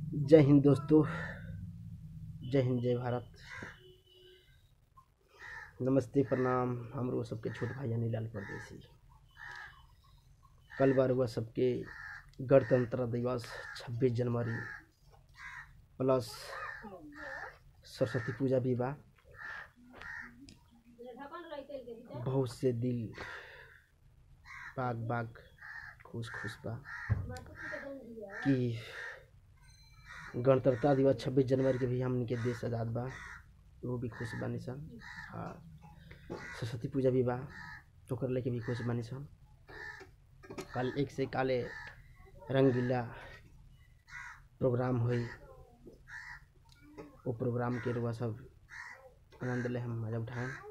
जय हिंद दोस्तों जय हिंद जय भारत नमस्ते प्रणाम हमरो सबके छोट भाई अनिलाल परदेसी कल बार हुआ सबके गणतंत्र दिवस 26 जनवरी प्लस सरस्वती पूजा भी बा बहुत से दिल बाग बाग खुश खुश बा कि गणतंत्र दिवस 26 जनवरी के भी हमन के देश आज़ाद बा वो भी खुश बानी सन हाँ सरस्वती पूजा भी बा ओकर लेके भी खुश बानी सन कल एक से काले रंगीला प्रोग्राम हुई वो प्रोग्राम के रुआ सब आनंद ले हम मजा उठाएं